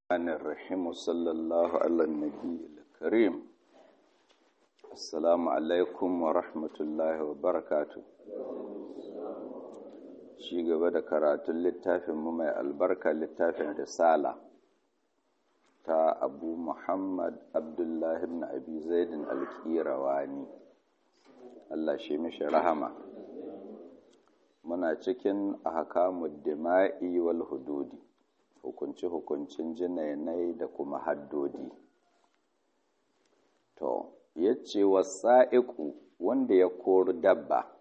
الرحمن الرحيم وصلى الله على النبي الكريم السلام عليكم ورحمة الله وبركاته shi gaba da karatun littafinmu mai albarka littafin risala ta abu muhammad abdullahi ibn abi zaidin alkirawani Allah shi mishi rahama muna cikin ahkamud dima'i wal hududi hukunci-hukuncin jinainai da kuma haddodi. To, ya ce wasa'iku wanda ya koro dabba,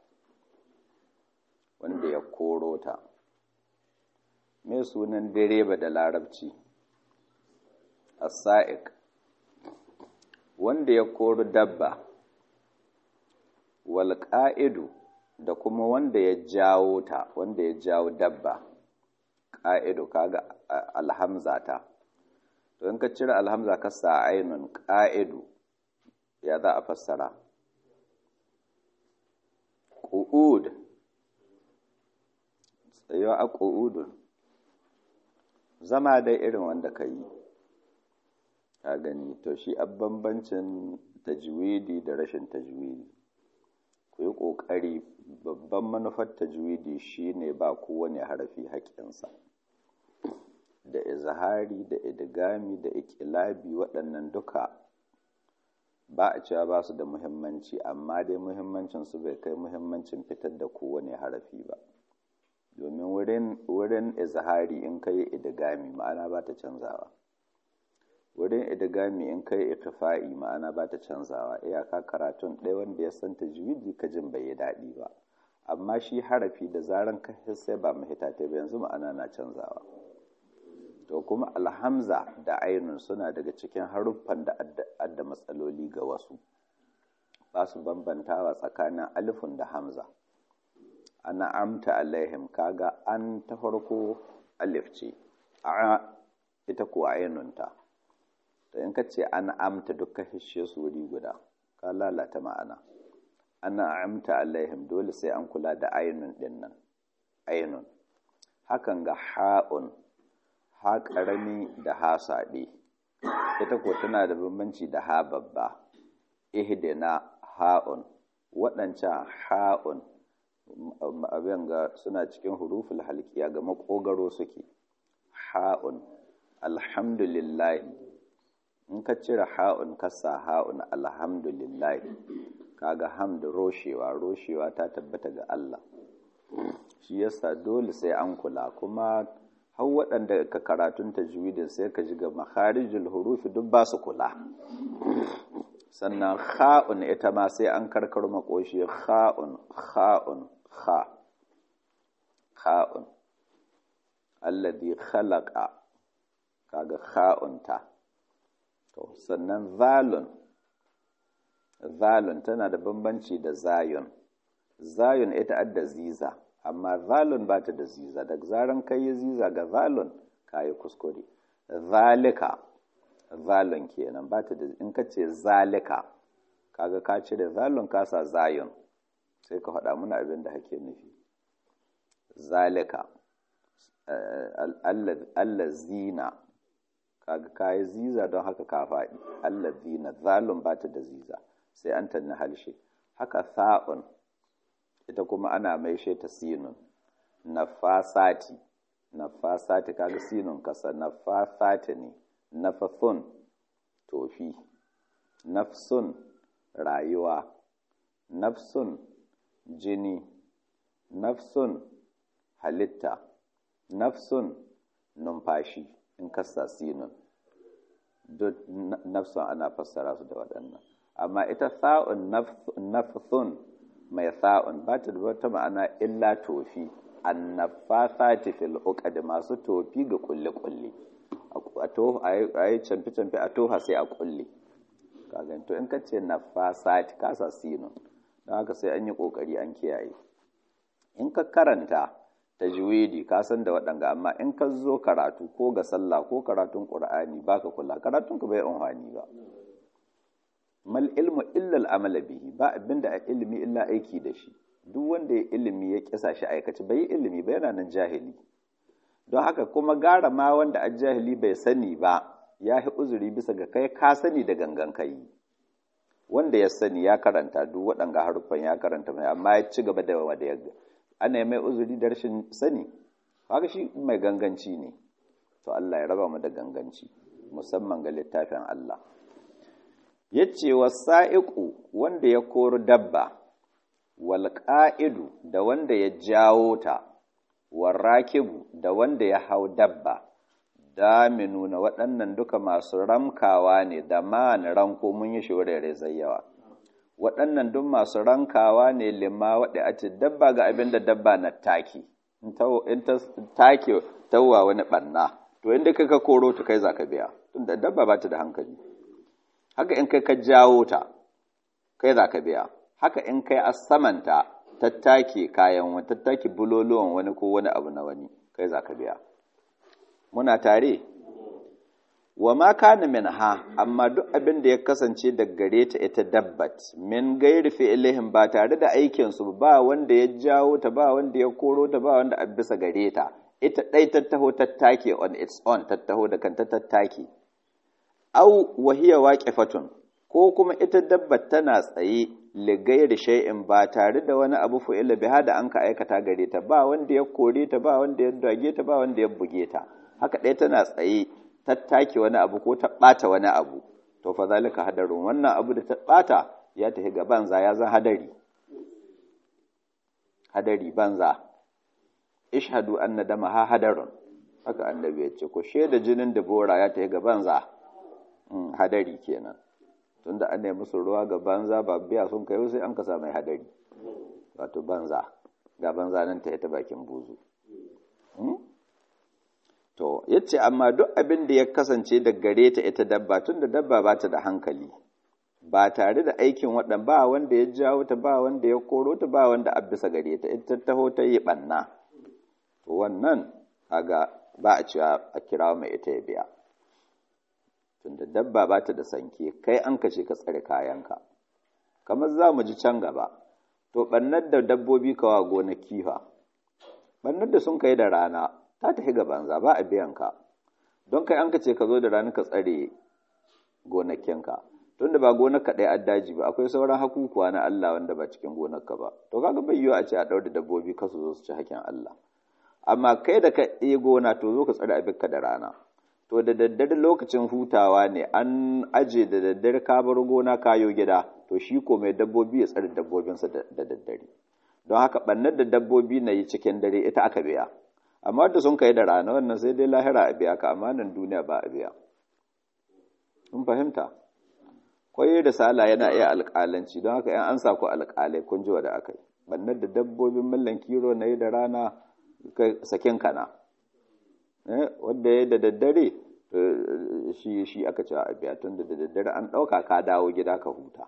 wanda ya koro ta, me sunan direba da larabci? Asa'ik, wanda ya koro dabba, wal ƙa'idu da kuma wanda ya jawo ta, wanda ya jawo dabba. ƙa'idu kaga alhamza ta to in ka cire alhamza ka sa ainun ƙa'idu ya za a fassara ƙu'ud tsayo a ƙu'udun zama dai irin wanda ka yi ka gani to shi a bambancin tajwidi da rashin tajwidi ku yi ƙoƙari babban manufar tajwidi shine ba kowane harafi haƙƙinsa da izhari da idgami da ikilabi waɗannan duka ba a cewa ba su da muhimmanci amma dai muhimmancin su bai kai muhimmancin fitar da kowane harafi ba domin wurin wurin izhari in kai idgami ma'ana ba ta canzawa wurin idgami in kai ikfa'i ma'ana ba ta canzawa iyaka karatun ɗaya wanda ya san tajwidi ka jin bai yi daɗi ba amma shi harafi da zaran ka sai ba mahita ta ba yanzu ma'ana na canzawa to kuma alhamza da ainun suna daga cikin haruffan da adda matsaloli ga wasu ba su bambantawa tsakanin alifun da hamza ana amta alaihim kaga an ta farko alif ce a ita ko ainun ta to in ka ce an amta dukkan hishe su wuri guda ka lalata ma'ana ana amta alaihim dole sai an kula da ainun din nan ainun hakan ga ha'un ha ƙarami da ha saɗe ita ko tana da bambanci da ha babba ihdina ha'un waɗancan ha'un abin ga suna cikin huruful halkiya ga makogaro suke ha'un alhamdulillah in ka cire ha'un kasa ha'un alhamdulillah kaga hamd roshewa roshewa ta tabbata ga Allah shi yasa dole sai an kula kuma har waɗanda ka karatun tajwidin sai ka ji ga makharijul hurufi duk ba su kula sannan kha'un ita ma sai an karkar makoshi kha'un kha'un kha kha'un alladhi khalaqa kaga kha'un ta to sannan zalun zalun tana da bambanci da zayun zayun ita adda ziza amma zalun ba ta da ziza da zaran kai yi ziza ga zalun ka yi kuskure zalika zalun kenan ba ta da in ka ce zalika kaga ka cire zalun ka sa zayun sai ka faɗa muna abin da hake nufi zalika allazina kaga ka yi ziza don haka ka faɗi allazina zalun ba ta da ziza sai an tanni halshe haka sa'un ita kuma ana maishe ta sinun nafasati nafasati kaga sinun kasa nafasati ne nafathun tofi nafsun rayuwa nafsun jini nafsun halitta nafsun numfashi in kasa sinun duk nafsun ana fassara su da waɗannan amma ita sa'un nafsun mai sa'un ba ta da wata ma'ana illa tofi annafasati fil uqad masu tofi ga kulle kulle a to ayi camfi camfi a toha sai a kulle kaga to in ka ce nafasati ka sa sinun don haka sai an yi kokari an kiyaye in ka karanta tajwidi ka san da waɗanga amma in ka zo karatu ko ga sallah ko karatun qur'ani baka kula karatun ka bai amfani ba mal ilmu illa al'amala bihi ba abinda a ilimi illa aiki da shi duk wanda ya ilimi ya kisa shi aikace bai ilimi ba yana nan jahili don haka kuma gara ma wanda ajahili bai sani ba ya yi uzuri bisa ga kai ka sani da gangan kai wanda ya sani ya karanta duk waɗanga haruffan ya karanta mai amma ya ci gaba da wanda ya ana mai uzuri da rashin sani haka shi mai ganganci ne to Allah ya raba mu da ganganci musamman ga littafin Allah yace wasa'iqu wanda ya kori dabba wal qa'idu da wanda ya jawo ta warrakibu da wanda ya hau dabba daminu na waɗannan duka masu ramkawa ne da man ranko mun yi shurere zayyawa waɗannan duk masu rankawa ne limma waɗe a ce dabba ga abin da dabba na taki in ta take tawwa wani ɓanna to inda kai ka koro ta kai za ka biya tunda dabba ba ta da hankali haka in kai ka jawo ta kai za ka biya haka in kai a samanta tattake kayan wani tattake buloluwan wani ko wani abu na wani kai za ka biya muna tare wa ma kana min ha amma duk abin da ya kasance da gare ta ita dabbat min gairi fi'ilihim ba tare da aikin su ba wanda ya jawo ta ba wanda ya koro ta ba wanda a bisa gare ta ita dai tattaho tattake on its own tattaho da kanta tattake au wahiya waqifatun ko kuma ita dabbat tana tsaye ligairi shay'in ba tare da wani abu fu'ila biha da an ka aikata gare ta ba wanda ya kore ta ba wanda ya dage ta ba wanda ya buge ta haka ɗaya tana tsaye tattake wani abu ko ta ɓata wani abu to fa zalika hadarun wannan abu da ta ɓata ya tafi ga banza ya zan hadari hadari banza ishhadu anna dama ha hadarun haka annabi ya ce ko shaida jinin da bora ya tafi ga banza hadari kenan tunda an nemi musu ruwa ga banza ba biya sun kai sai an kasa mai hadari wato banza ga banza nan ta ita bakin buzu to yace amma duk abin da ya kasance da gare ta ita dabba tunda dabba ba ta da hankali ba tare da aikin waɗan ba wanda ya jawo ta ba wanda ya koro ta ba wanda a bisa gare ta ita taho ta yi ɓanna to wannan kaga ba a cewa a kira mai ita ya biya tunda dabba ba ta da sanke kai an kashe ka tsare kayanka kamar za mu ji can gaba to ɓannar da dabbobi kawa gonaki fa ɓannar da sun kai da rana ta tafi ga banza ba a biyan ka don kai an kace ka zo da rana ka tsare gonakinka tunda ba gonar ka ɗaya daji ba akwai sauran hakukuwa na Allah wanda ba cikin gonarka ba to kaga bai yiwu a ce a ɗaure da dabbobi ka su zo su ci hakin Allah amma kai da ka ɗaya gona to zo ka tsare abinka da rana to da daddare lokacin hutawa ne an aje da daddare ka bar gona kayo gida to shi ko mai dabbobi ya tsare dabbobinsa da daddare don haka ɓannar da dabbobi na yi cikin dare ita aka biya amma da sun kai da rana wannan sai dai lahira a biya ka amma nan duniya ba a biya kun fahimta kwaye da sala yana iya alƙalanci don haka yan an sa ku alƙalai kun ji da aka yi ɓannar da dabbobin mallan kiro na yi da rana sakin kana wanda ya da daddare shi shi aka cewa a biya tun da daddare an ɗauka ka dawo gida ka huta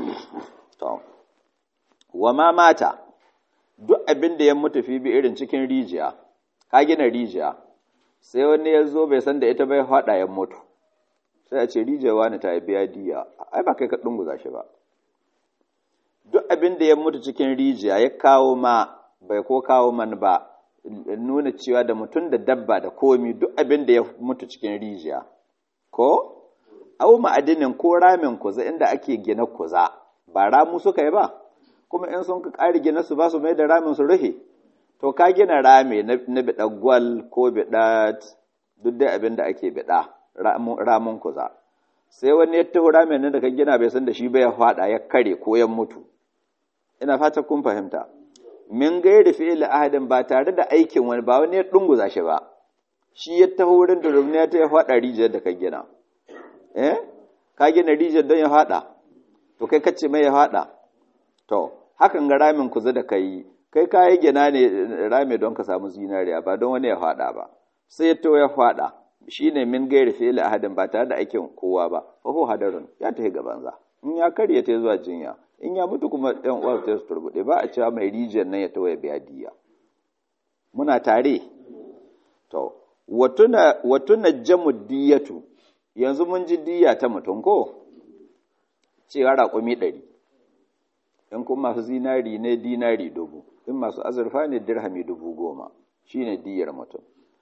wa ma mata duk abin da ya mutu fi bi irin cikin rijiya ka gina rijiya sai wani ya zo bai san da ita bai haɗa ya mutu sai a ce rijiya wani ta biya diya ai ba kai ka ɗunguza shi ba duk abin da ya mutu cikin rijiya ya kawo ma bai ko kawo man ba nuna cewa da mutum da dabba da komi duk abin da ya mutu cikin rijiya ko au ma'adinin ko ramin kuza inda ake gina kuza ba ramu suka yi ba kuma in sun ka ƙari gina su ba su mai da ramin su rufe to ka gina rami na biɗa gwal ko biɗa duk dai abin da ake biɗa ramin kuza sai wani ya taho ramin nan da ka gina bai san da shi bai ya faɗa ya kare ko ya mutu ina fata kun fahimta min gairi fi'il ahadin ba tare da aikin wani ba wani ya dunguza shi ba shi ya taho wurin da rumniya ta ya faɗa rijiyar da ka gina eh ka gina rijiyar don ya faɗa to kai kace mai ya faɗa to hakan ga ramin kuza da kai kai ka yi gina ne rami don ka samu zinariya ba don wani ya faɗa ba sai ya taho ya faɗa shine min gairi fi'il ahadin ba tare da aikin kowa ba fa ho hadarun ya tafi gabanza in ya karya ta zuwa jinya in ya mutu kuma ɗan uwa ta su turbuɗe ba a cewa mai rijiyar nan ya tawaye biya diya muna tare to watuna jamu diyatu yanzu mun ji diya ta mutum ko cewa raƙumi ɗari in kuma masu zinari ne dinari dubu in masu azurfa ne dirhami dubu goma shine diyar mutum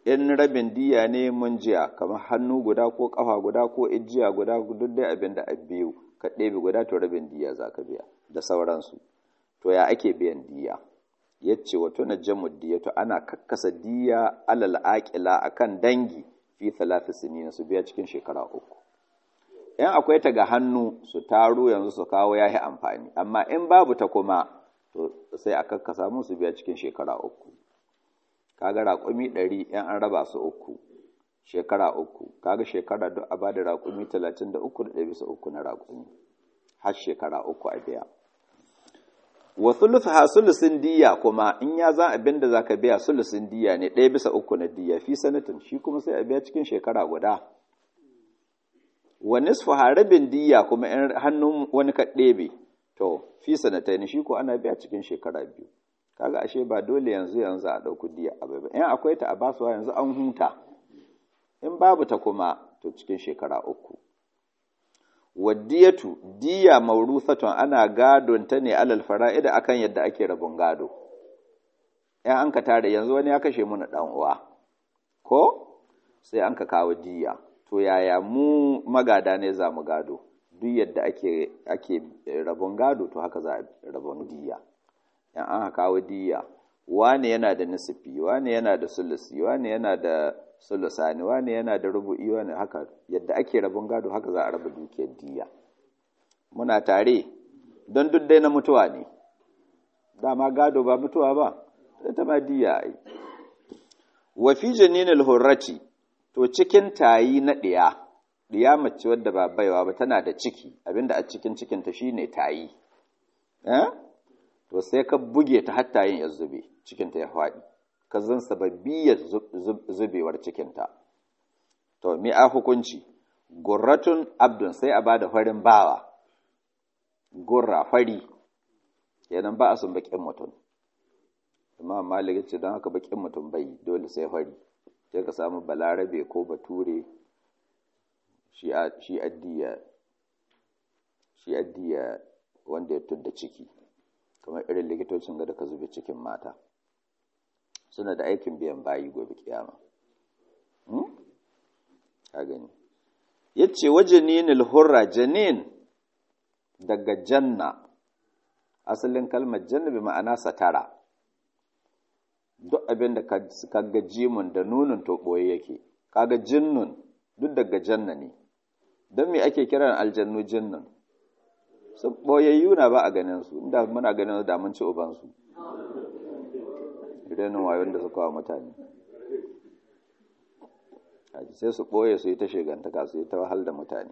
in rabin diya ne mun jiya kamar hannu guda ko kafa guda ko ijiya guda duk dai abin da a biyu ka ɗebe guda to rabin diya za ka biya da sauransu to ya ake biyan diya ya ce wato na jamu diya to ana kakkasa diya alal aƙila akan dangi fi talafi sinina su biya cikin shekara uku in akwai ta ga hannu su taro yanzu su kawo yahi amfani amma in babu ta kuma to sai a kakkasa musu biya cikin shekara uku kaga raƙumi ɗari in an raba su uku shekara uku kaga shekara duk a bada raƙumi talatin da uku da ɗaya bisa uku na raƙumi har shekara uku a biya wa sulusu ha sulusin diya kuma in ya zan abin da zaka biya sulusin diya ne ɗaya bisa uku na diya fi sanatin shi kuma sai a biya cikin shekara guda wa nisfu harabin diya kuma in hannun wani ka ɗebe to fi sanatai shi ko ana biya cikin shekara biyu kaga ashe ba dole yanzu yanzu a ɗauku diya a bai in akwai ta a basuwa yanzu an huta in babu ta kuma to cikin shekara uku waddiyatu diya mauruthatun ana gadon ta ne alal fara'ida akan yadda ake rabon gado in an ka tare yanzu wani ya kashe muna dan uwa ko sai an ka kawo diya to yaya mu magada ne za mu gado duk yadda ake ake rabon gado to haka za a rabon diya in an kawo diya wane yana da nisifi wane yana da sulusi wane yana da sulusani wane yana da rubu'i wane haka yadda ake rabon gado haka za a raba dukiyar diya muna tare don duk dai na mutuwa ne dama gado ba mutuwa ba ita ma diya ai wa fi janinil hurrati to cikin tayi na ɗiya ɗiya mace wadda ba baiwa ba tana da ciki abinda a cikin cikinta shine tayi eh to sai ka buge ta hatta yin ya zube cikinta ya faɗi ka zan sababbiyar zubewar cikinta to mi a hukunci gurratun abdun sai a bada farin bawa gurra fari kenan ba a sun bakin mutum amma malik ce don haka bakin mutum bai dole sai fari sai ka samu balarabe ko bature shi addiya shi addiya wanda ya tudda ciki kamar irin likitocin da ka zube cikin mata suna da aikin biyan bayi gobe kiyama ka gani yace wajaninil hurra janin daga janna asalin kalmar janna bi ma'ana satara duk abin da ka ga jimun da nunun to boye yake kaga jinnun duk daga janna ne don me ake kiran aljannu jinnun su boyayyu na ba a ganin su inda muna ganin da mun ci uban su idan wayon da suka wa mutane sai su ɓoye su yi ta shigantaka su yi ta wahal da mutane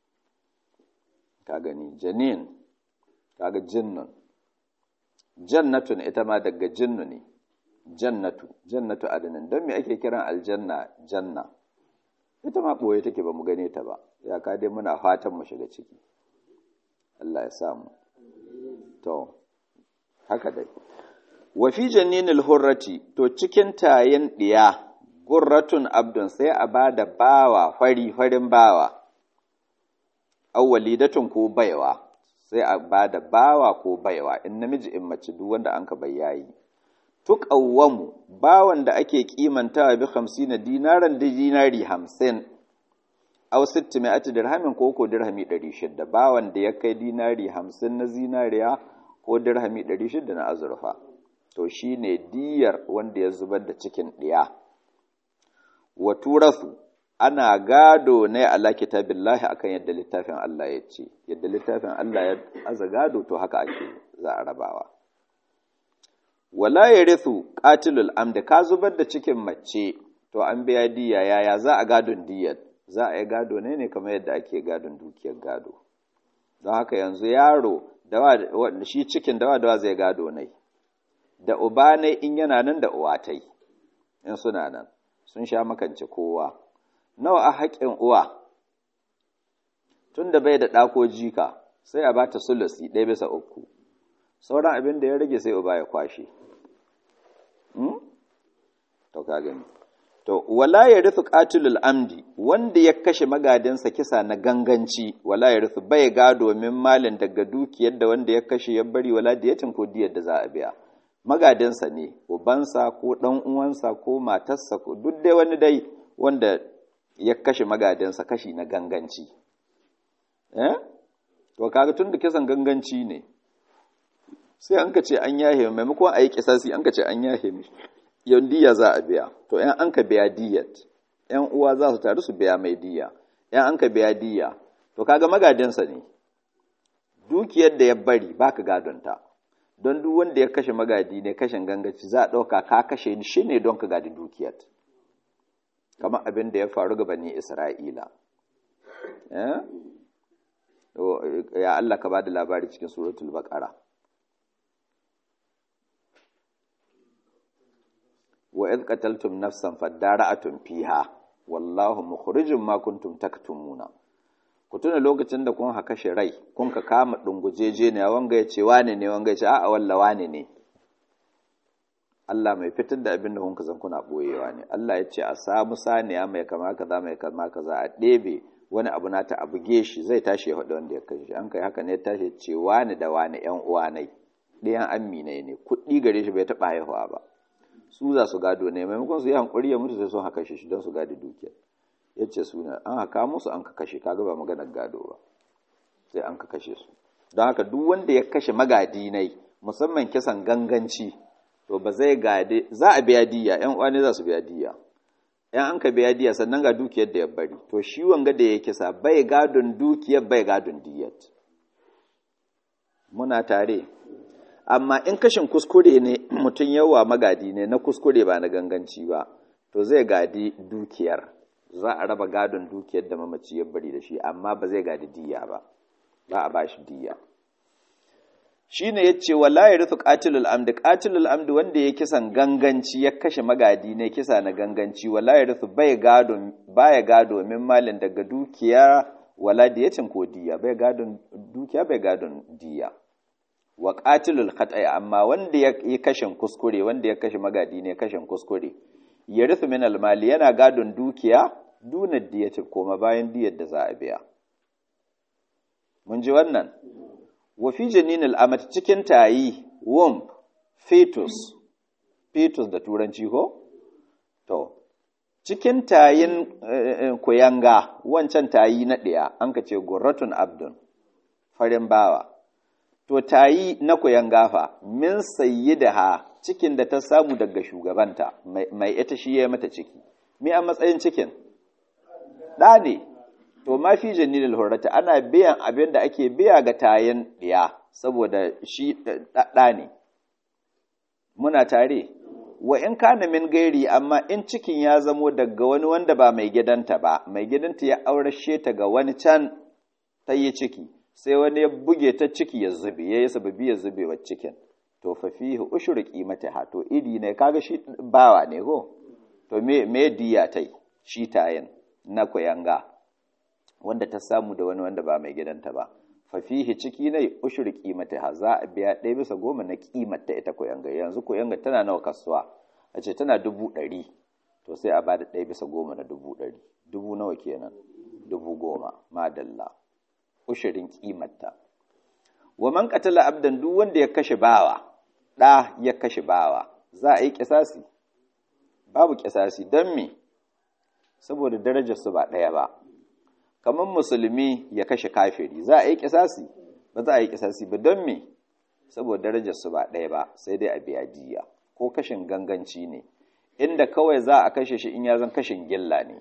ka gani janin kaga jinnun jannatun ita ma daga jinnu ne jannatu jannatu adinin don me ake kiran aljanna janna ita ma ɓoye take ba mu gane ta ba ya ka dai muna fatan mu shiga ciki Allah ya samu to haka dai wa fi janinil hurrati to cikin tayin diya gurratun abdun sai a ba da bawa fari farin bawa awwalidatun ko baiwa sai a ba da bawa ko baiwa in namiji in mace duk wanda an ka bayyayi tuqawwamu bawan da ake kimantawa bi 50 dinaran da dinari 50 aw 600 dirhamin ko ko dirhami 600 bawan da ya kai dinari 50 na zinariya ko dirhami 600 na azurfa to shine diyar wanda ya zubar da cikin ɗiya. wa turasu ana gado ne ala kitabillahi akan yadda littafin Allah ya ce yadda littafin Allah ya aza gado to haka ake za a rabawa wala yarithu qatilul amda ka zubar da cikin mace to an biya diya yaya za a gadon diyar za a yi gado ne ne kamar yadda ake gadon dukiyar gado don haka yanzu yaro dawa shi cikin dawa dawa zai gado ne da uba ne in yana nan da uwatai in suna nan sun sha makance kowa nawa a haƙƙin uwa tun da bai da ɗako jika sai a bata sulusi ɗaya bisa uku sauran abin da ya rage sai uba ya kwashe to ka gani to wala ya rufu qatilul amdi wanda ya kashe magadinsa kisa na ganganci wala ya rufu bai ga domin malin daga dukiyar da wanda ya kashe ya bari wala diyatin ko diyar da za a biya magadinsa ne ubansa ko ɗan uwansa ko matarsa ko duk dai wani dai wanda ya kashe magadinsa kashi na ganganci eh to kaga tun da kisan ganganci ne sai an ka ce an yahe maimakon a yi kisasi an ka ce an yahe mishi yau diya za a biya to yan an ka biya diyat yan uwa za su taru su biya mai diya yan an ka biya diya to kaga magadinsa ne dukiyar da ya bari baka gadonta don duk wanda ya kashe magadi ne kashin gangaci za a ɗauka ka kashe shi ne don ka gadi dukiyar kamar abin da ya faru ga bani isra'ila ya Allah ka ba da labari cikin suratul baqara wa idh qataltum nafsan fadara'atun fiha wallahu mukhrijum ma kuntum taktumuna ku tuna lokacin da kun haka shi rai kun ka kama dungujeje ne wanga ya ce wane ne wanga ya ce a'a walla wane ne Allah mai fitar da abin da kun zan kuna boyewa ne Allah ya ce a samu saniya mai kama kaza mai kama kaza a ɗebe wani abu na ta a buge shi zai tashi ya faɗi wanda ya kashe an kai haka ne ya tashi ce wani da wani ƴan uwa ne ɗayan amminai ne kuɗi gare shi bai taɓa haihuwa ba su za su gado ne maimakon su yi hankuri ya mutu sai sun haka shi don su gadi dukiyar ya ce suna an haka musu an ka kashe kaga ba maganar gado ba sai an ka kashe su don haka duk wanda ya kashe magadi nai musamman kisan ganganci to ba zai gade za a biya diya yan uwa ne za su biya diya yan an ka biya diya sannan ga dukiyar da ya bari to shi wanga da ya kisa bai gadon dukiyar bai gadon diyar muna tare amma in kashin kuskure ne mutum yawa magadi ne na kuskure ba na ganganci ba to zai gadi dukiyar za a raba gadon dukiyar da mamaci ya bari da shi amma ba zai gadi diya ba ba a bashi diya shine yace wala yarithu qatilul amdi qatilul amdi wanda ya kisan ganganci ya kashe magadi ne kisa na ganganci wala yarithu bai gado baya gado min malin daga dukiya wala diyatin ko diya bai gadon dukiya bai gadon diya wa qatilul khata'i amma wanda ya yi kashin kuskure wanda ya kashe magadi ne kashin kuskure yarithu min almali yana gadon dukiya duna diyatin koma bayan diyar da za a biya mun ji wannan wa fi janinil amat cikin tayi womb fetus fetus da turanci ko to cikin tayin kuyanga wancan tayi na ɗaya an ka ce gurratun abdun farin bawa to tayi na kuyanga fa min sayyidaha cikin da ta samu daga shugabanta mai ita shi ya mata ciki me a matsayin cikin ɗa ne to ma fi janilil hurrata ana biyan abin da ake biya ga tayin ɗiya saboda shi ɗa ne muna tare wa in kana min gairi amma in cikin ya zamo daga wani wanda ba mai gidanta ba mai gidanta ya aurashe ta ga wani can ta yi ciki sai wani ya buge ta ciki ya zube ya yi sababi ya zube wa cikin to fa fihi ushru qimatiha to iri ne kaga shi bawa ne ko to me me diya tai shi tayin na koyanga wanda ta samu da wani wanda ba mai gidanta ba fafihi ciki ne ushur kimata za a biya ɗaya bisa goma na kimata ita koyanga yanzu koyanga tana nawa kasuwa a ce tana dubu ɗari to sai a bada ɗaya bisa goma na dubu ɗari dubu nawa kenan dubu goma madalla ushirin kimata wa man qatala abdan duk wanda ya kashe bawa ɗa ya kashe bawa za a yi kisasi babu kisasi don me saboda darajar su ba ɗaya ba kamar musulmi ya kashe kafiri za a yi kisasi ba za a yi kisasi ba don me saboda darajar su ba ɗaya ba sai dai a biya diya ko kashin ganganci ne inda kawai za a kashe shi in ya zan kashin gilla ne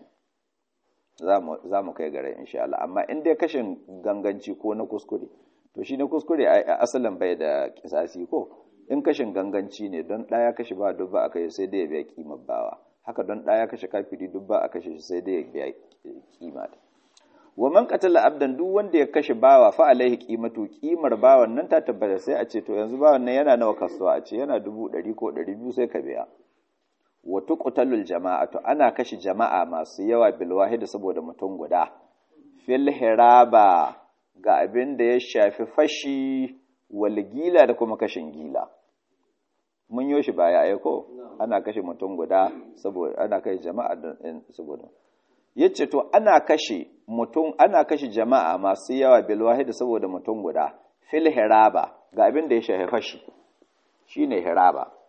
za mu kai gare insha Allah amma in dai kashin ganganci ko na kuskure to shi na kuskure a asalin bai da kisasi ko in kashin ganganci ne don ɗaya kashe ba dubba a kashe sai dai ya biya kimar bawa haka don ɗaya kashe kafiri dubba a kashe shi sai dai ya biya kima wa man qatala abdan duk wanda ya kashe bawa fa alaihi qimatu qimar bawan nan ta tabbata sai a ce to yanzu bawan nan yana nawa kasuwa a ce yana dubu ɗari ko ɗari biyu sai ka biya wa tuqtalul jama'atu ana kashe jama'a masu yawa bil wahid saboda mutum guda fil hiraba ga abin da ya shafi fashi wal gila da kuma kashin gila mun yo shi baya ai ko ana kashe mutum guda saboda ana kashe jama'a saboda yace to ana kashe mutum ana kashe jama'a masu yawa bil wahid saboda mutum guda fil hiraba ga abin da ya shafi fashi shine hiraba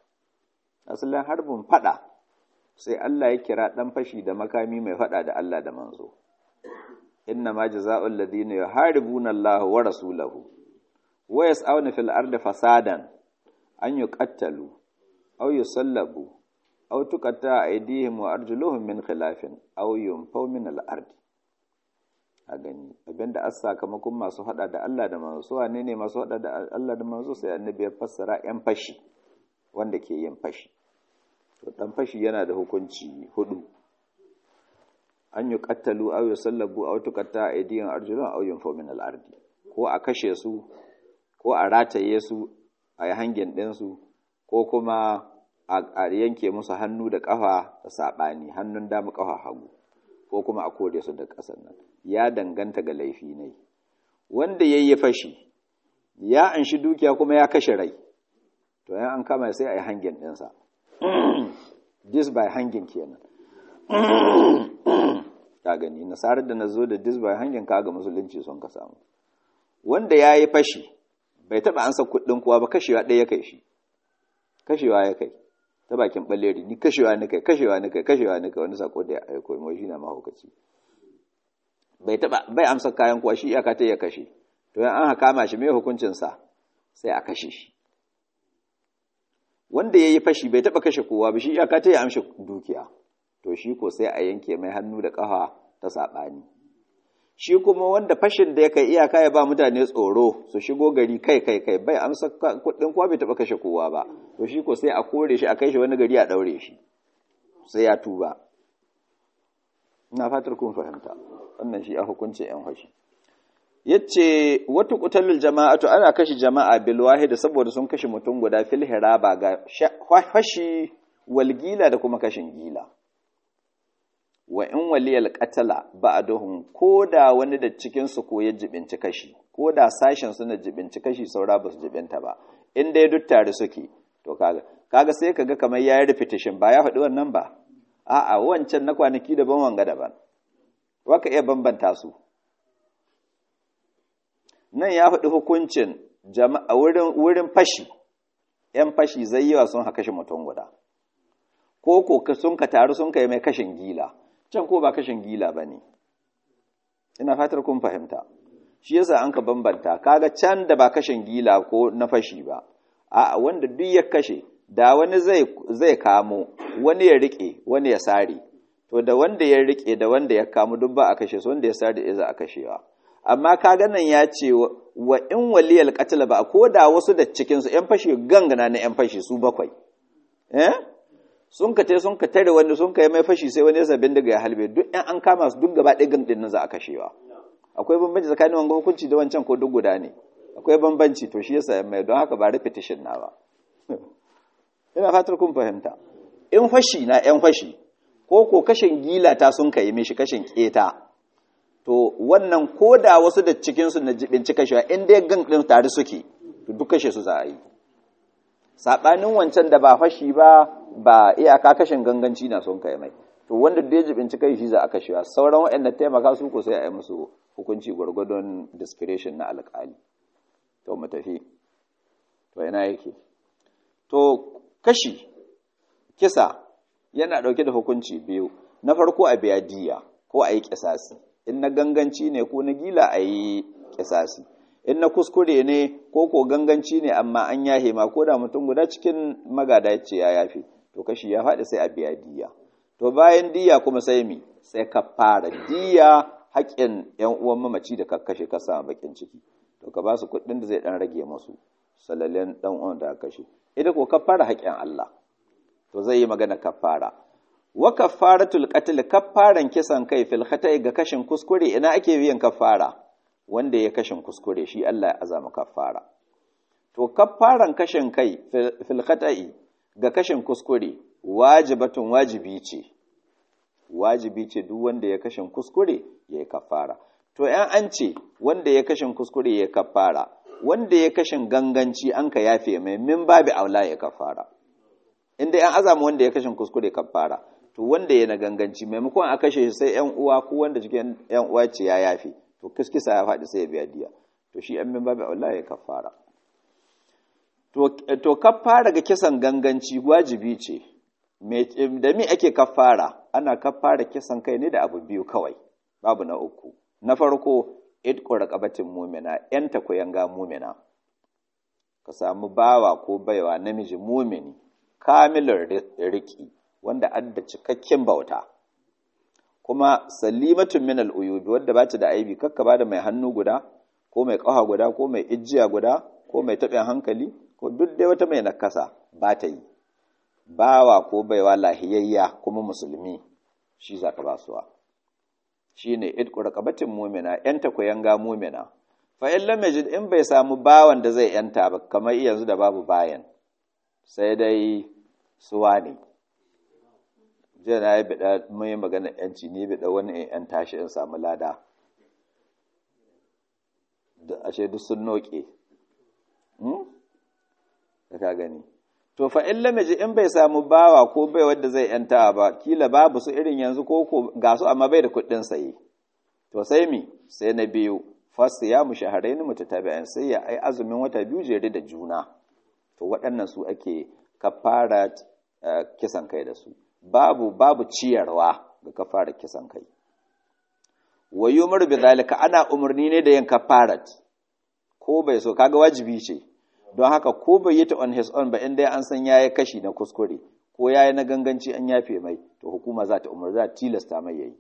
asalin harbin fada sai Allah ya kira dan fashi da makami mai fada da Allah da manzo inna ma jazaa'ul ladina yuharibuna Allah wa rasulahu wa yas'awna fil ardi fasadan an yuqattalu aw yusallabu aw tuqatta aydihim wa arjuluhum min khilafin aw yunfaw min al ardi a gani abinda as sakamakon masu hada da Allah da manzo wane ne masu hada da Allah da manzo sai annabi ya fassara yan fashi wanda ke yin fashi to dan fashi yana da hukunci hudu an yi kattalu aw yusallabu aw tuqatta aydihim arjuluhum aw yunfaw min al ardi ko a kashe su ko a rataye su a yi hangin ɗinsu ko kuma a yanke musu hannu da ƙafa da saɓani hannun dama ƙafa hagu ko kuma a kore su da ƙasar nan ya danganta ga laifi ne wanda ya yi fashi ya anshi dukiya kuma ya kashe rai to yan an kama sai a yi hangin ɗinsa this by hangin kenan ka gani nasarar da na zo da this by hangin ka ga musulunci sun ka samu wanda ya yi fashi bai taɓa ansa kuɗin kowa ba kashewa ɗaya ya kai shi kashewa ya kai ta bakin ɓalleri ni kashewa ni kai kashewa ni kai kashewa ni kai wani sako da ya aiko mai shi na mahaukaci bai taɓa bai amsa kayan kowa shi iyaka ta ya kashe to yan an kama shi mai hukuncin sa sai a kashe shi wanda ya yi fashi bai taɓa kashe kowa ba shi iyaka ta ya amshi dukiya to shi ko sai a yanke mai hannu da ƙafa ta saɓani shi kuma wanda fashin da ya kai iyaka ya ba mutane tsoro su shigo gari kai kai kai bai amsa kuɗin kowa bai taɓa kashe kowa ba to shi ko sai a kore shi a kai shi wani gari a ɗaure shi sai ya tuba ina fatar kun fahimta wannan shi a hukuncin yan fashi yace wata qutalul jama'atu ana kashe jama'a bil wahid saboda sun kashe mutum guda fil hiraba ga fashi wal gila da kuma kashin gila wa in waliyal qatala ba'duhum koda wani da cikin su ko ya jibinci kashi koda sashen su na jibinci kashi saura ba su jibinta ba in dai duk tare suke to kaga kaga sai kaga kamar yayi repetition ba ya faɗi wannan ba a'a wancan na kwanaki daban wanga daban waka iya bambanta su nan ya faɗi hukuncin jama'a wurin wurin fashi yan fashi zai yawa sun haka shi mutum guda ko ko sun ka taru sun kai mai kashin gila can ko ba kashin gila ba ne ina fatar kun fahimta shi yasa an ka bambanta kaga can da ba kashin gila ko na fashi ba a wanda duk ya kashe da wani zai zai kamo wani ya rike wani ya sare to da wanda ya rike da wanda ya kamo duk ba a kashe su wanda ya sare ya za a kashewa amma kaga nan ya ce wa in waliyal qatl ba ko da wasu da cikin su yan fashi gangana na yan fashi su bakwai eh sun ka sun ka tare wani sun ka yi mai fashi sai wani ya sabin daga ya halbe duk yan an kama su duk gaba ɗaya gandun nan za a kashewa akwai bambanci tsakanin wanga hukunci da wancan ko duk guda ne akwai bambanci to shi yasa mai don haka ba repetition na ba ina fatar kun fahimta in fashi na yan fashi ko ko kashin gila ta sun kai mishi kashin keta to wannan ko da wasu da cikin su na jibinci kashewa in dai gang din tare suke to duk kashe su za a yi sabanin wancan da ba fashi ba ba iyaka kashin ganganci na son kai mai to wanda da ya jibinci kai shi za a kashewa sauran waɗanda taimaka su ko sai a yi musu hukunci gwargwadon discretion na alƙali to mu tafi to ina yake to kashi kisa yana ɗauke da hukunci biyu na farko a biya diya ko a yi kisasi in na ganganci ne ko na gila a yi kisasi in na kuskure ne ko ko ganganci ne amma an yahe ma ko da mutum guda cikin magada ya ce ya yafe to kashi ya faɗi sai a biya diya to bayan diya kuma sai mi sai ka fara diya haƙƙin ‘yan uwan mamaci da ka kashe ka samu bakin ciki to ka ba su kuɗin da zai ɗan rage masu salalen ɗan uwan da kashe ita ko ka fara haƙƙin Allah to zai yi magana kafara wa kafaratul qatl kafaran kisan kai fil khata'i ga kashin kuskure ina ake biyan kafara wanda ya kashin kuskure shi Allah ya azama kafara to kafaran kashin kai fil khata'i ga kashin kuskure wajibatun wajibi ce wajibi ce duk wanda ya kashin kuskure ya yi kafara to ‘yan an ce wanda ya kashin kuskure ya kafara wanda ya kashin ganganci an ka yafe mai min babu aula ya kafara inda ‘yan azama wanda ya kashin kuskure kafara to wanda ya na ganganci maimakon a kashe sai ‘yan uwa ko wanda cikin ‘yan uwa ce ya yafe to kiskisa ya faɗi sai ya biya diya to shi ‘yan min babu aula ya kafara to kafara ga kisan ganganci wajibi ce da mi ake kafara ana kafara kisan kai ne da abu biyu kawai babu na uku na farko idqu raqabatin mu'mina yanta yanga mu'mina ka samu bawa ko baiwa namiji mumini kamilin riki wanda adda cikakken bauta kuma salimatun min al'uyubi wadda ba ta da aibi kakka ba da mai hannu guda ko mai ƙafa guda ko mai ijiya guda ko mai taɓin hankali ko duk dai wata mai nakasa ba ta yi bawa ko baiwa lahiyayya kuma musulmi shi za ka basuwa shi ne idku raqabatin mumina yanta ku yanga mumina fa in lam yajid in bai samu bawan da zai yanta ba kamar yanzu da babu bayan sai dai suwa ne jiya na yi bida mai magana yanci ne bida wani in yan tashi in samu lada da ashe duk sun noke da ka gani to fa in lam yajid in bai samu bawa ko bai wanda zai yanta ba kila babu su irin yanzu ko ko ga su amma bai da kuɗin saye to sai mi sai na biyu fasu ya mu shaharaini mutatabi'an sai ya ai azumin wata biyu jere da juna to waɗannan su ake kafara kisan kai da su babu babu ciyarwa ga kafara kisan kai wa yumar bi zalika ana umarni ne da yin kafarat ko bai so kaga wajibi ce don haka ko bai yi ta on his own ba inda an san yayi kashi na kuskure ko yayi na ganganci an yafe mai to hukuma za ta umar za ta tilasta mai yayi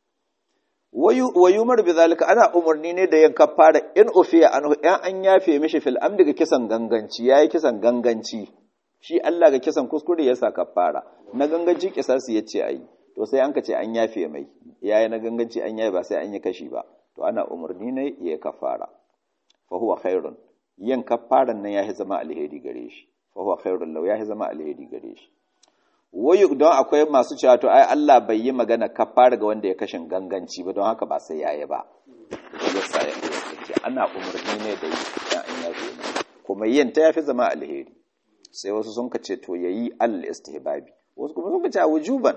wa yumar bi zalika ana umarni ne da yin kafara in ufiya anhu in an yafe mishi fil amdi ga kisan ganganci yayi kisan ganganci shi Allah ga kisan kuskure yasa kafara na ganganci kisasi yace ayi to sai an ka ce an yafe mai yayi na ganganci an yayi ba sai an yi kashi ba to ana umarni ne ya kafara fa huwa khairun yin kafaran nan yahi zama alheri gare shi fa huwa khairun law yahi zama alheri gare shi wayu don akwai masu cewa to ai Allah bai yi magana kafara ga wanda ya kashin ganganci ba don haka ba sai yayi ba yasa ya ce ana umarni ne da yi dan an yafe ne kuma yin ta yafi zama alheri sai wasu sun kace to yayi al istihbabi wasu kuma sun kace wujuban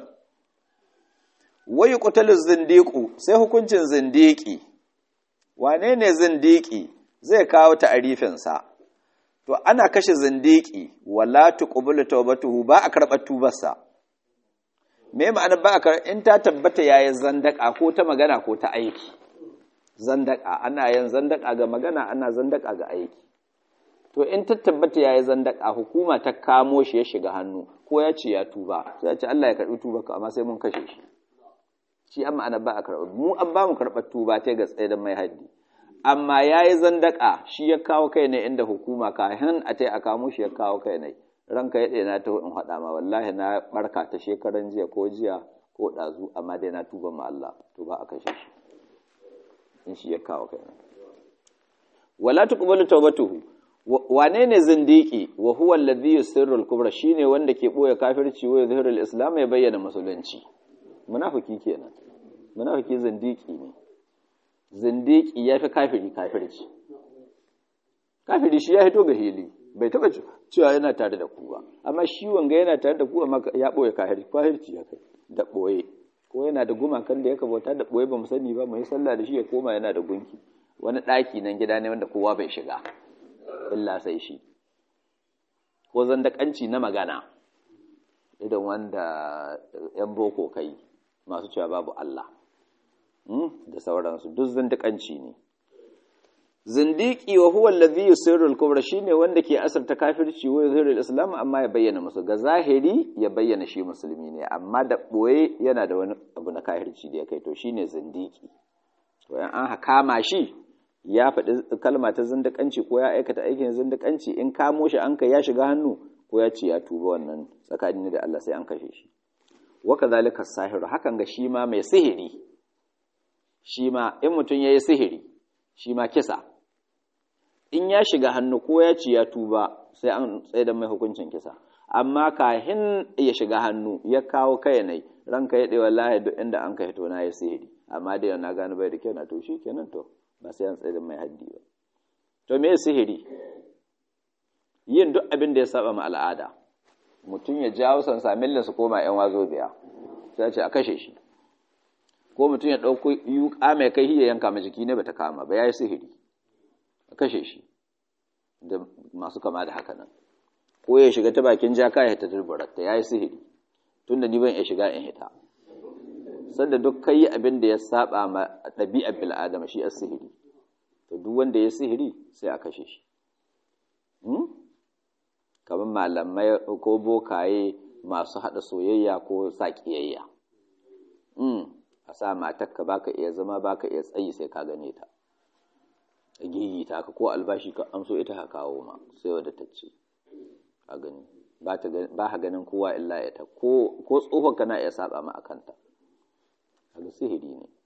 wayu qatalu zindiqu sai hukuncin zindiki wane ne zindiki zai kawo ta'arifin sa to ana kashe zindiki wala tuqbalu tawbatuhu ba a karɓar tubarsa me ma'ana ba a karɓar in ta tabbata yayi zandaka ko ta magana ko ta aiki zandaka ana yin zandaka ga magana ana zandaka ga aiki to in ta tabbata yayi zandaka hukuma ta kamo shi ya shiga hannu ko ya ce ya tuba sai ya ce Allah ya karɓi tubarka amma sai mun kashe shi shi amma ana ba a karɓar mu an ba mu karɓar tuba ta ga tsaye da mai haddi amma ya yi zandaka shi ya kawo kai ne inda hukuma kahin a ta a kamo shi ya kawo kai ne ranka ya na ta in haɗa ma wallahi na barka ta shekaran jiya ko jiya ko ɗazu amma dai na tuba ma Allah to ba a kashe shi in shi ya kawo kai ne wala tuqbalu tawbatuhu wane ne zindiki wa huwa alladhi yusirru al-kubra shine wanda ke boye kafirci wa yuzhiru al-islam ya bayyana musulunci munafiki kenan munafiki zindiki ne zindiki ya fi kafiri kafirci kafiri shi ya hito ga hili bai taba cewa yana tare da ku ba amma shi wanga yana tare da ku amma ya boye kafirci kafirci ya kai da boye ko yana da gumakan da ya kabauta da boye ba mu sani ba mu yi sallah da shi ya koma yana da gunki wani ɗaki nan gida ne wanda kowa bai shiga illa sai shi ko zandakanci na magana idan wanda yan boko kai masu cewa babu Allah da sauransu duk zindiƙanci ne zindiki wa huwa allazi yusirru al-kubra shine wanda ke asarta kafirci wa yuzhiru al-islam amma ya bayyana musu ga zahiri ya bayyana shi musulmi ne amma da boye yana da wani abu na kafirci da ya kai to shine zindiki to in an kama shi ya faɗi kalma ta zindiƙanci ko ya aikata aikin zindiƙanci in kamo shi an kai ya shiga hannu ko ya ce ya tuba wannan tsakanin da Allah sai an kashe shi wa kadhalika sahiru hakan ga shi ma mai sihiri shi ma in mutum ya yi sihiri shi ma kisa in ya shiga hannu ko ya ci ya tuba sai an tsaye da mai hukuncin kisa amma kahin ya shiga hannu ya kawo kai nai ranka ya ɗewa lahi duk inda an kai to na ya sihiri amma da na gano bai da kyau na to shi kenan to ba sai an tsaye da mai haddi ba to me sihiri yin duk abin da ya saba ma al'ada mutum ya jawo sansamin su koma yan wazo biya sai ce a kashe shi ko mutum ya ɗauko yuƙa mai kai ya yanka ma jiki ne bata kama ba ya yi sihiri a kashe shi da masu kama da haka nan ko ya shiga ta bakin jaka ya hita turburar ta yayi sihiri tunda ni ban iya shiga in hita sanda duk kai abin da ya saba ma ɗabi'ar bil adama shi as-sihiri to duk wanda ya sihiri sai a kashe shi kamar malamai ko bokaye masu haɗa soyayya ko sa ƙiyayya a sa matakka baka iya zama baka iya tsayi sai ka gane ta a gigita ka ko albashi ka amso ita ka kawo ma sai wadda ta ce a gani ba ka ganin kowa illa ya ta ko tsohon kana iya saba ma a kanta kaga sihiri ne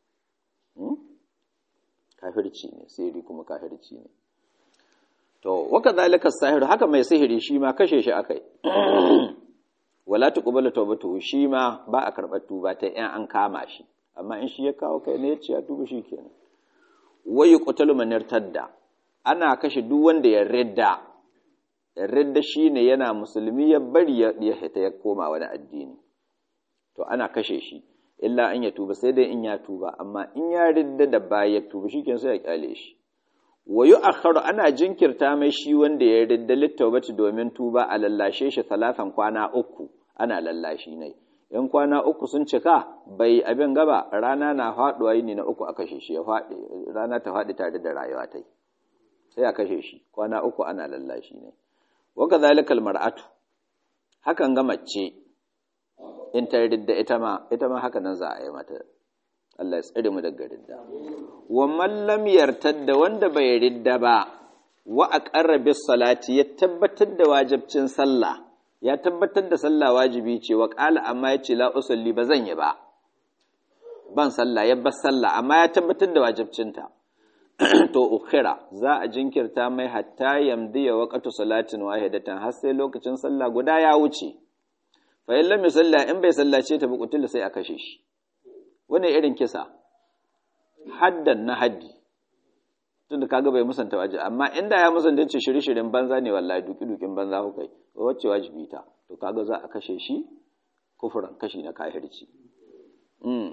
kafirci ne sihiri kuma kafirci ne to waka zalika sahiru haka mai sihiri shi ma kashe shi akai wala tuqbalu tawbatu shi ma ba a karɓar tuba ta in an kama shi amma in shi ya kawo kai ne ya ce ya tuba shi kenan wayu qutalu man irtadda ana kashe duk wanda ya ridda ridda shine yana musulmi ya bari ya hita ya koma wani addini to ana kashe shi illa an ya tuba sai dai in ya tuba amma in ya ridda da baya ya tuba shikenan sai ya kyale shi wayu akharu ana jinkirta mai shi wanda ya ridda littawbati domin tuba a lallashe shi talatan kwana uku ana lallashi ne in kwana uku sun cika bai abin gaba rana na faduwa yini na uku a kashe shi ya faɗi rana ta faɗi tare da rayuwa ta sai a kashe shi kwana uku ana lallashi ne wa kadhalika mar'atu hakan ga mace in ta ridda ita ma ita ma haka nan za a yi mata Allah ya tsare mu daga ridda wa man lam yartadda wanda bai ridda ba wa aqarra bis salati ya tabbatar da wajibcin sallah ya tabbatar da sallah wajibi ce wa qala amma yace la usalli ba zan yi ba ban sallah ya bar sallah amma ya tabbatar da wajibcinta to ukhira za a jinkirta mai hatta yamdiya waqtu salatin wahidatan har sai lokacin sallah guda ya wuce fa in lam yusalla in bai sallace ta bukutul sai a kashe shi wani irin kisa haddan na haddi tunda kaga bai musanta waje amma inda ya musanta ce shiri-shirin banza ne wallahi duki-dukin banza ku kai wacce wajibi ta to kaga za a kashe shi kufuran kashi na kahirci mm.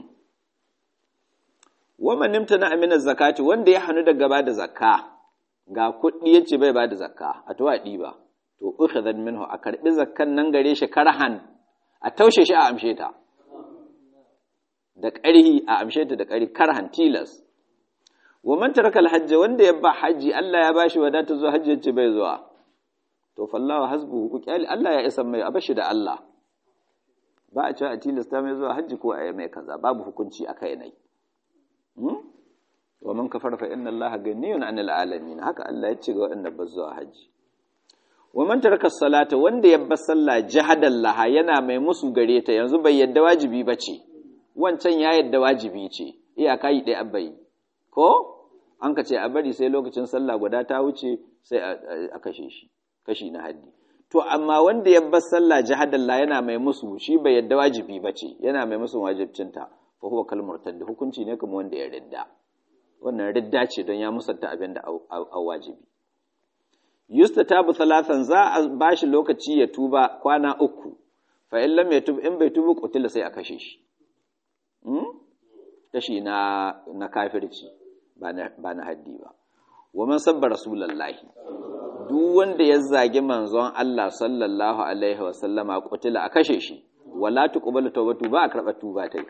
Waman nimta na aminar zakati wanda ya hannu daga ba da zakka ga kuɗi ya ce bai ba da zakka a tuwa ɗiba to uka zan minhu a karɓi zakkan nan gare shi karhan a taushe shi a amshe ta da ƙarhi a amshe ta da ƙarhi karhan tilas wa man taraka alhajj wanda ya ba haji Allah ya bashi wadata zuwa hajji yace bai zuwa to fallahu hasbuhu ku kyali Allah ya isa mai abashi da Allah ba a cewa a tilasta mai zuwa hajji ko a yi mai kaza babu hukunci a kai nai wa man kafara fa inna allaha ganiyun anil alamin haka Allah ya ce ga waɗanda ba zuwa haji wa man taraka salata wanda ya bar sallah jahadan laha yana mai musu gare ta yanzu bai yadda wajibi bace wancan ya yadda wajibi ce iyaka yi dai abai ko an ka ce a bari sai lokacin sallah guda ta wuce sai a kashe shi kashi na haddi to amma wanda ya bar sallah jahadan la yana mai musu shi bai yadda wajibi bace yana mai musu wajibcinta fa huwa kal murtad hukunci ne kamar wanda ya ridda wannan ridda ce don ya musanta abin da a wajibi yustatabu thalathan za a bashi lokaci ya tuba kwana uku fa in lam yatub in bai tubu qutila sai a kashe shi hmm? kashi na na kafirci ba na ba na haddi ba wa man sabba rasulullahi duk wanda ya zagi manzon Allah sallallahu alaihi wa sallama qutila a kashe shi wala tuqbalu tawbatu ba a karba tuba tai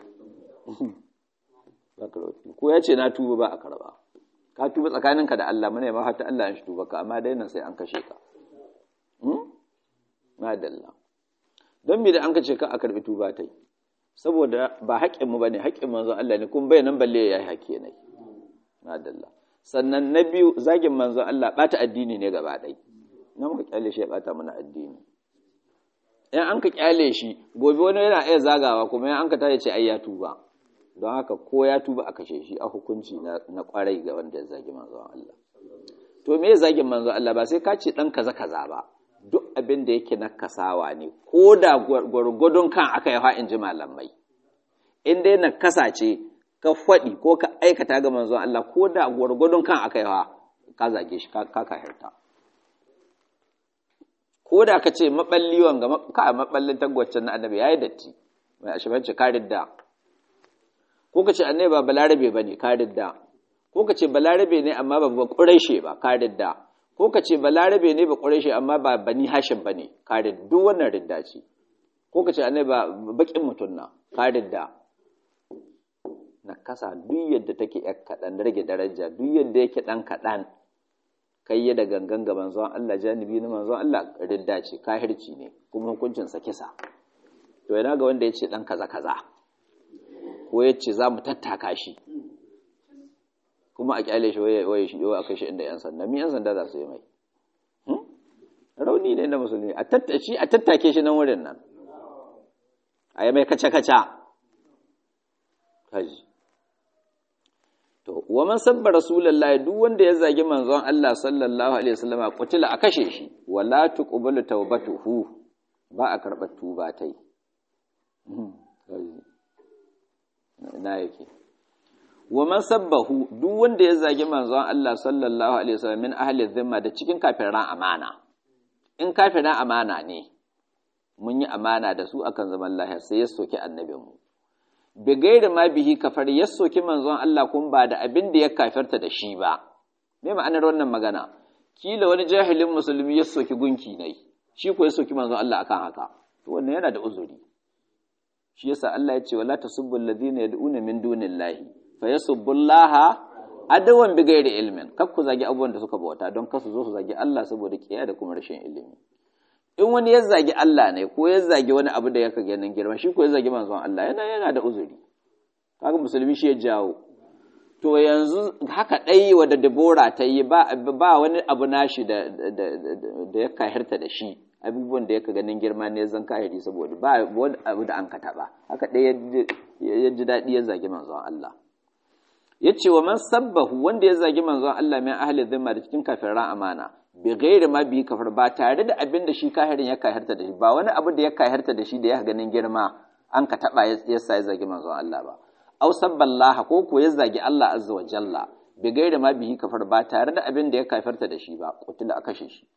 ko ya ce na tuba ba a karba ka tuba tsakaninka da Allah mune ma hatta Allah ya shi tuba ka amma dai nan sai an kashe ka hmm madalla don me da an kace ka a karbi tuba tai saboda ba haƙƙin mu bane haƙƙin manzo Allah ne kun bai nan balle yayi haƙƙi ne madalla sannan na biyu zagin manzo Allah bata addini ne gaba ɗai na muka kyale shi ya bata mana addini in an ka kyale shi gobe wani yana iya zagawa kuma in an ka tace ce ai ya tuba don haka ko ya tuba a kashe shi a hukunci na kwarai ga wanda ya zagi manzon Allah to me zagin manzon Allah ba sai ka ce dan kaza kaza ba duk abin da yake na kasawa ne ko da gwargwadon kan aka yi in ji malamai in dai na kasace ka faɗi ko ka aikata ga manzon Allah ko da gwargwadon kan aka yi ka zage shi ka kahirta ko da ka ce maballi wanga ka maballin tagwacin na annabi yayi datti mai ashibanci ka ridda ko ka ce annai ba balarabe ba ne ka ridda ko ka ce balarabe ne amma ba ƙuraishe ba ka ridda ko ka ce balarabe ne ba ƙureshi amma ba bani hashim ba ne ka duk wannan ridda ce ko ka ce annai ba baƙin mutum na ka ridda na kasa duk yadda take yar kaɗan rage daraja duk yadda yake ɗan kaɗan kai ya da gangan ga manzon Allah janibi na manzon Allah ridda ce kahirci ne kuma hukuncin sa kisa to yana ga wanda ya ce ɗan kaza kaza ko ya ce za mu tattaka shi kuma a kyale shi waye shi a kai shi inda yan sanda mi yan sanda za su yi mai rauni ne na musulmi a tattaci a tattake shi nan wurin nan a yi mai kaca kaca kaji to wa man sabba rasulullahi duk wanda ya zagi manzon Allah sallallahu alaihi wasallam qutila a kashe shi wala tuqbalu tawbatuhu ba a karɓar tuba tai na yake wa man sabbahu duk wanda ya zagi manzon Allah sallallahu alaihi wasallam min ahli dhimma da cikin kafiran amana in kafiran amana ne mun yi amana da su akan zaman lahiya sai ya soki annabin mu bi gairi ma bihi kafar ya soki manzon Allah kun ba da abin da ya kafirta da shi ba me ma'anar wannan magana kila wani jahilin musulmi ya soki gunki ne shi ko ya soki manzon Allah akan haka to wannan yana da uzuri shi yasa Allah ya ce wala tasubbul ladina yad'una min dunillahi fayasubbullaha adawan bi ghairi ilmin kar ku zagi abubuwan da suka bauta don kasu zo su zagi Allah saboda kiyaye da kuma rashin ilimi in wani ya zagi Allah ne ko ya zagi wani abu da yaka ganin girma shi ko ya zagi manzon Allah yana yana da uzuri kaga musulmi shi ya jawo to yanzu haka dai wanda Debora ta yi ba ba wani abu nashi da da ya kahirta da shi abubuwan da yaka ganin girma ne zan kahiri saboda ba wani abu da an ka taba haka dai ya ji daɗi ya zagi manzon Allah ya ce wa man sabbahu wanda ya zagi manzon Allah min ahli zimma da cikin kafiran amana bi ghairi ma bi kafir ba tare da abin da shi kafirin ya kahirta da shi ba wani abu da ya kahirta da shi da ya ganin girma an ka taba ya sa ya zagi manzon Allah ba aw sabballaha ko ko ya zagi Allah azza wa jalla bi ghairi ma bihi kafir ba tare da abin da ya kafirta da shi ba kutula a kashe shi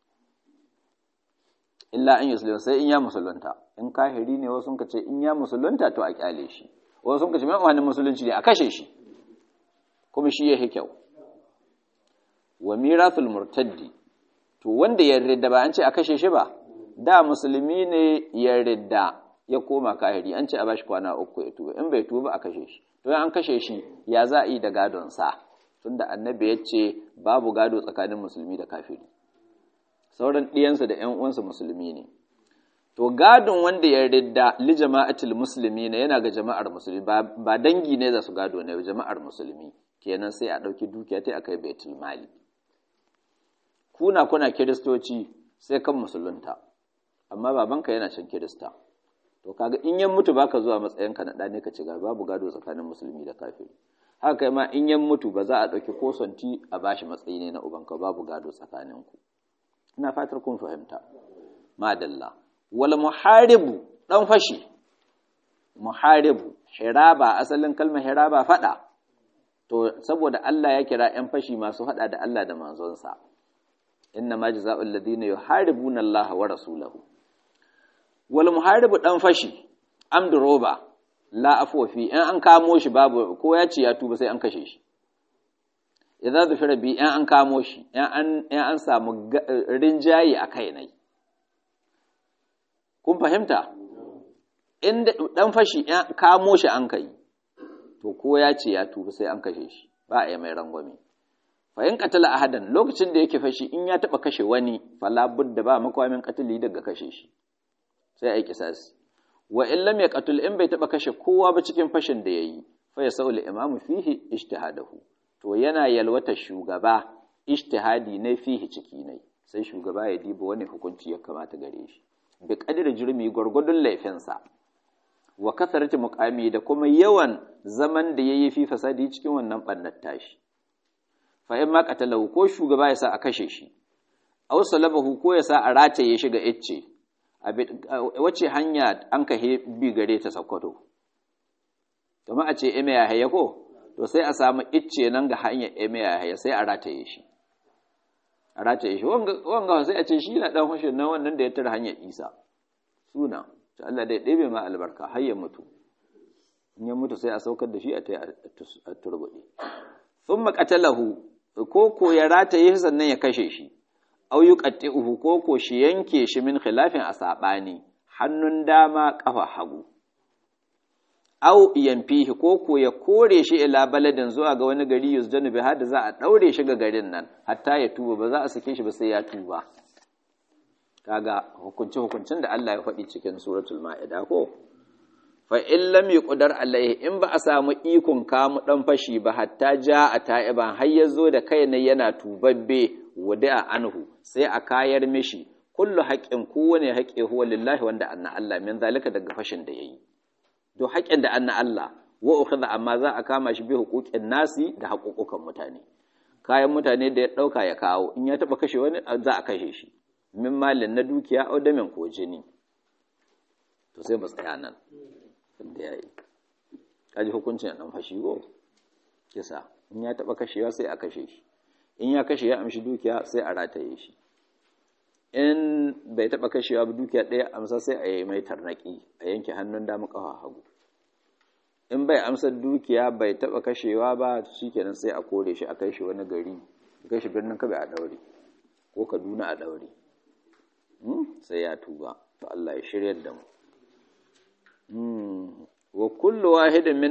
illa an yuslim sai in ya musulunta in kahiri ne wasu ka ce in ya musulunta to a kyale shi wasu ka ce mai wani musulunci ne a kashe shi kuma shi ya kyau wa mirathul murtaddi to wanda ya ridda ba an ce a kashe shi ba da musulmi ne ya ridda ya koma kahiri an ce a bashi kwana uku ya tuba in bai tuba a kashe shi to an kashe shi ya za a yi da gadon sa tunda annabi ya ce babu gado tsakanin musulmi da kafiri sauran ɗiyansa da ƴan uwansa musulmi ne to gadon wanda ya ridda li jama'atul musulmi ne yana ga jama'ar musulmi ba dangi ne za su gado ne jama'ar musulmi kenan sai a ɗauki dukiya ta akai baitul mali kuna kuna kiristoci sai kan musulunta amma babanka yana can kirista to kaga in yan mutu baka zuwa matsayinka na ɗane ka ci gaba babu gado tsakanin musulmi da kafiri haka kai ma in yan mutu ba za a ɗauki ko santi a bashi matsayi ne na ubanka babu gado tsakaninku ina fatar kun fahimta madalla wal muharibu dan fashi muharibu hiraba asalin kalmar hiraba fada to saboda Allah ya kira ‘yan fashi masu haɗa da Allah da manzonsa, inna ma jaza'ul ladina yuharibuna Allah wa rasulahu. Wal muharibu ɗan fashi, amdu roba, la afofi, ‘yan an kamo shi babu, ko ya ce ya tuba sai an kashe shi. Idan zufira bi ‘yan an kamo shi, ‘yan an samu rinjaye a kai nai. Kun fahimta? Inda ɗan fashi ‘yan kamo shi an kai. to ko ya ce ya tuba sai an kashe shi ba a yi mai rangwame fa in qatala ahadan lokacin da yake fashi in ya taba kashe wani fala budda ba makwamin qatali daga kashe shi sai ai kisasi wa in lam yaqtul in bai taba kashe kowa ba cikin fashin da yayi fa yasul imamu fihi ijtihadahu to yana yalwata shugaba ijtihadi ne fihi ciki ne sai shugaba ya diba wani hukunci ya kamata gare shi bi qadri jurmi gurgudun laifinsa wa kasarci muqami da kuma yawan zaman da yayi fi fasadi cikin wannan bannar tashi fa in ma qatalahu ko shugaba ya sa a kashe shi aw salabahu ko ya sa a rataye shi ga icce wace hanya an ka bi gare ta sakkwato kuma a ce eme ya haye ko to sai a samu icce nan ga hanyar eme ya haye sai a rataye shi a rataye shi wanga sai a ce shi na dan hushin nan wannan da ya tara hanyar isa suna to Allah dai ɗebe ma albarka har ya mutu in ya mutu sai a saukar da shi a ta a turbuɗe thumma qatalahu ko ko ya rataye sannan ya kashe shi au yuqatti'uhu ko ko shi yanke shi min khilafin a saɓani hannun dama ƙafa hagu au yamfihi ko ko ya kore shi ila baladin zuwa ga wani gari yusdanu bi hada za a daure shi ga garin nan hatta ya tuba ba za a sake shi ba sai ya tuba kaga hukunci hukuncin da Allah ya faɗi cikin suratul ma'ida ko fa in lam yuqdar alaihi in ba a samu ikon kamu dan fashi ba hatta ja a ta'iban har ya zo da kai ne yana tubabbe wada anhu sai a kayar mishi kullu haqqin kowane haqqi huwa lillahi wanda anna Allah min zalika daga fashin da yayi to haƙƙin da anna Allah wa ukhadha amma za a kama shi bi huquqin nasi da haƙuƙukan mutane kayan mutane da ya ɗauka ya kawo in ya taɓa kashe wani za a kashe shi min malin na dukiya au damin ko jini to sai ba tsaya nan da ya yi kaji hukuncin ɗan fashi go kisa in ya taɓa kashewa sai a kashe shi in ya kashe ya amshi dukiya sai a rataye shi in bai taɓa kashewa ba dukiya ɗaya amsa sai a yi mai tarnaki a yanke hannun dama ƙafa hagu in bai amsa dukiya bai taɓa kashewa ba shikenan sai a kore shi a kai shi wani gari a kai shi birnin kabe a ɗaure ko kaduna a ɗaure sai ya tuba to Allah ya shiryar da mu wa kullu wahidin min